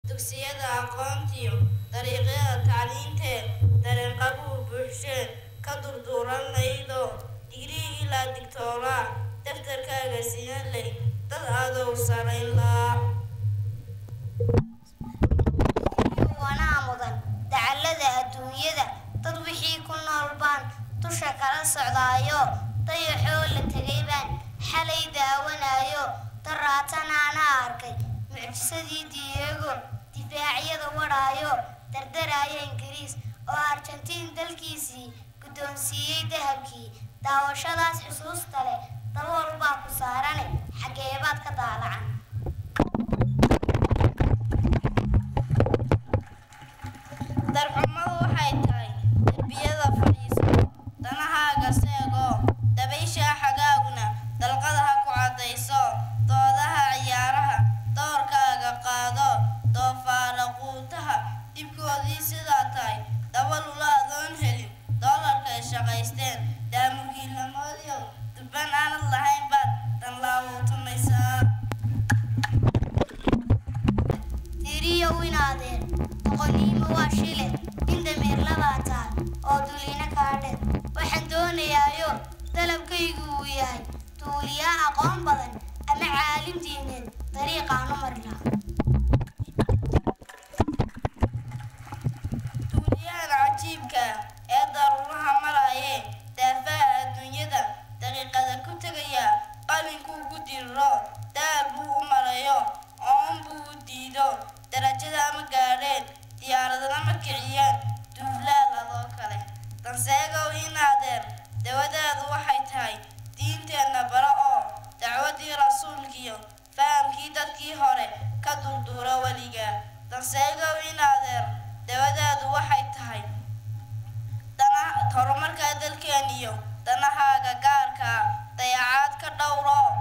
dugsiyada aqoontiyo dariiqyada tacliintee dareenqabuhu buuxsheen ka durduuranaydo digrii ilaa digtooraa daftarkaaga siyan ley dad adow saraynlaa wanaa mudan dacallada adduunyada dad wixii ku nool baan dusha kala socdaayo dayaxoo la tegay baan xalay daawanayo daraatanaana arkay mucjisadii diego difaacyada wadhaayo dardaraya ingiriis oo argentiin dalkiisii guddoonsiiyey dahabkii daawashadaas xusuusta leh dabool baa ku saarane xageebaad ka daalacan darxumadu waxay tahay derbiyada fadhiiso danahaaga seegoo dabayshaa xagaaguna dalqada ha ku caddayso doodaha ciyaaraha doorkaaga qaado doofaara quutaha dhibkoodii sidaa tahay dabalula adoon helin doolarkay shaqaysteen daamurgiilamoodiyow dubban aanad lahayn baad danlaawuutunaysaa tiriyow inaadeen boqoniimo waa shile nin dameer labaataa oo duliina kaadhe waxaan doonayaayo dalabkaygu uu yahay duuliyaa aqoon badan ama caalim diineed dariiqaanu marla duuliyahan cajiibka ee daruuraha maraaye daafaha adduunyada daqiiqada ku tegaya qalinkuu ku diriro daal buu u marayo oon buu u diido darajada ma gaadheen diyaaradana ma kiciyeen duuflaal adoo kale danseegow inaadeer dawadaadu waxay tahay diinteenna bara oo dacwadii rasuulkiyo fahamkii dadkii hore ka durduura weliga danseegow inaadeer dawadaadu waxay tahay horumarka dalkeeniyo danahaaga gaarka dayacaad ka dhowro